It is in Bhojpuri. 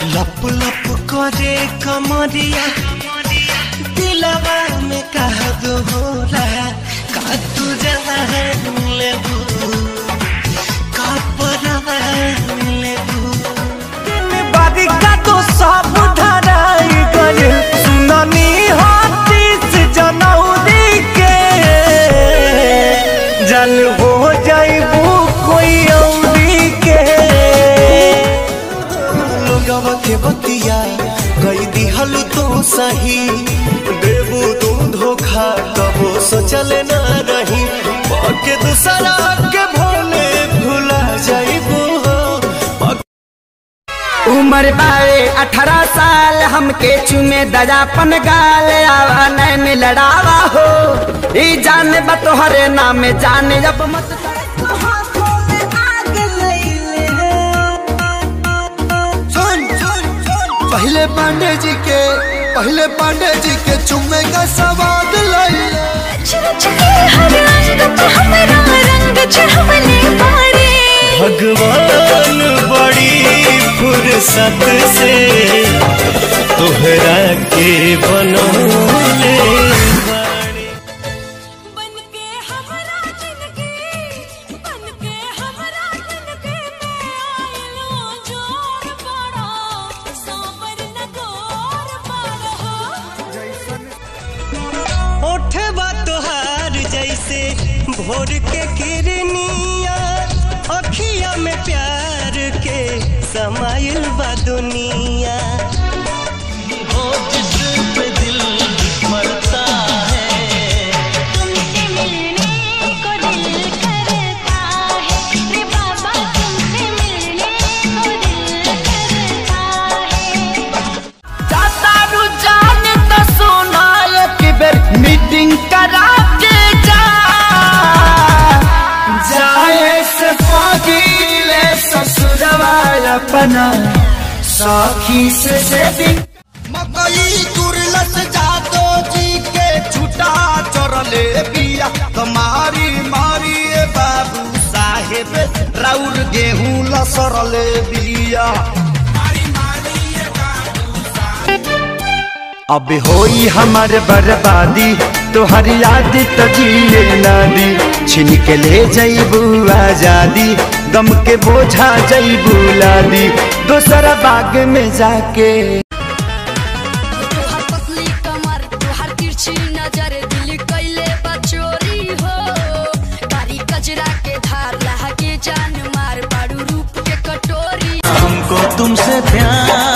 लप लप करे कमरिया दिलवा में कह दो होला का तू जान लेबू का परवा लेबू बारी का तो सब धराई गए सुननी हाथीस जनौरी के जन हो जाइबू कोई औरी के लोगवा के बतिया कई दिहल तो सही देबू तू धोखा कबो सोचल ना रही के दूसरा के भोले भुला जाइबू उम्र बारे अठारह साल हमके चुमे दजापन गाल आवा नैन लड़ावा हो ई जाने बा तोहरे नाम जाने जब मत पहले पांडे जी के पहले पांडे जी के चुम्मे का सवाद लई भगवान बड़ी फुर्सत से तोहरा के बनौले बाड़े। बनके हमरा जिंदगी बनके हमरा जिंदगी में आइलो जोर बड़ा साबर न गोर बड़ा ओठवा तोहार जैसे भोर के किरनिया अखिया में प्यार के समाइल बा दुनिया हो जिस पे दिल मरता है तुमसे मिलने को दिल करता है रे बाबा तुमसे मिलने को दिल करता है जाता रुझान तो सुना एक बेर मीटिंग करा के जा जाए से पगीले ससुरवा अपना साखी से सेटिंग मकई तुरलस जादो जी के छुटा चरले बिया कमारी मारी ए बाबू साहेब राउर गेहूं लसरले बिया अब होई हमार बर्बादी तोहर याद तो जिए नादी छिन के ले जईबू आजादी गम के बोझा जईबू लादी दोसरा बाग में जाके तोहर पतली कमर तोहर तिरछी नजर दिल कैले बचोरी हो कारी कजरा के धार लहा के जान मार बाड़ू रूप के कटोरी हमको तुमसे प्यार